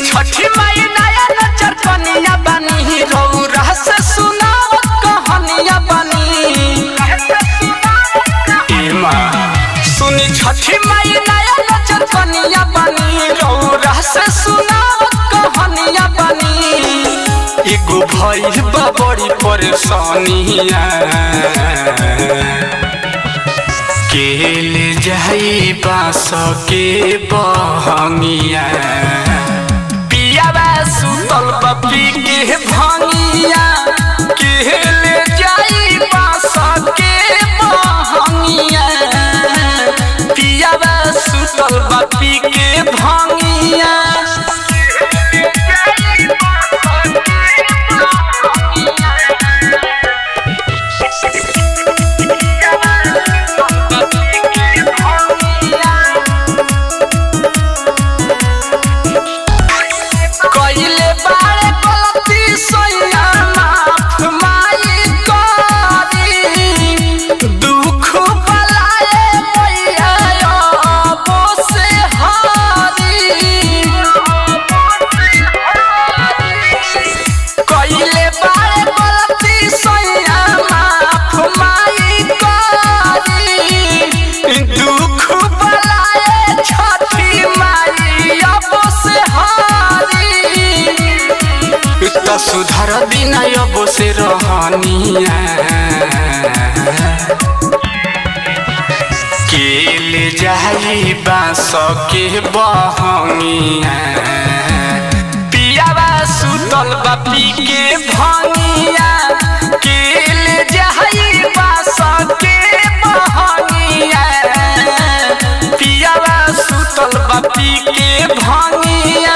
छठी माई नया नचर कनिया बनी रौरा से सुनावत कहानिया बनी ए माँ सुनी छठी माई नया नचर कनिया बनी रौरा से सुनावत कहानिया बनी एगो भइल बा बड़ी परेशानिया केल जाई बास के बहंगिया पियावा सुतल बपी के भंगिया केल जाई बास के बहंगिया पियावा सुतल बपी के भंगिया कइले बारे गलती सैया माफ माई करी दुख बलाए मैया अबो से हारी कइले बारे गलती सैया माफ माई करी दुख बलाए छठी माई अबो से हारी त सुधर दिन अब से रहनिया केल जाई बास के बहंगिया पियावा सुतल बापी के भंगिया केल जाई बास के बहंगिया पियावा सुतल बापी के भंगिया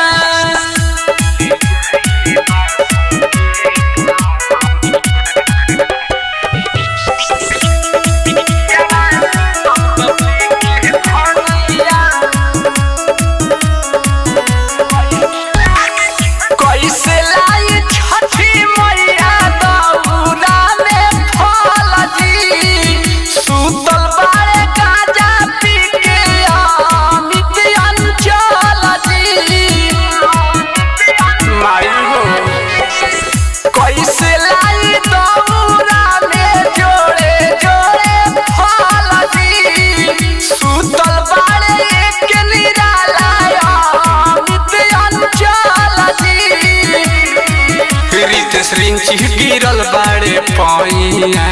कैसे लाई छठी मैया दौरा में फल जी सुतल बारे गाजा पी के अमित अंचल जी माई हो कैसे लाई दौरा में जोड़े जोड़े फल जी सुतल बारे एक निराला अमित अंचल जी रितेश रिंची गिरल बाड़े पैया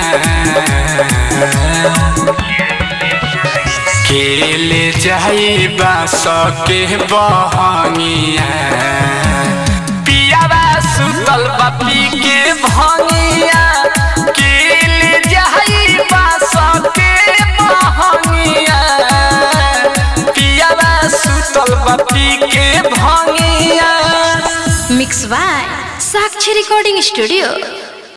केले जाई बास के बहंगिया पियावा सुतल बापी के भंगिया केले जाई बास के बहंगिया पियावा सुतल बापी के भंगिया mix by Sakshi recording studio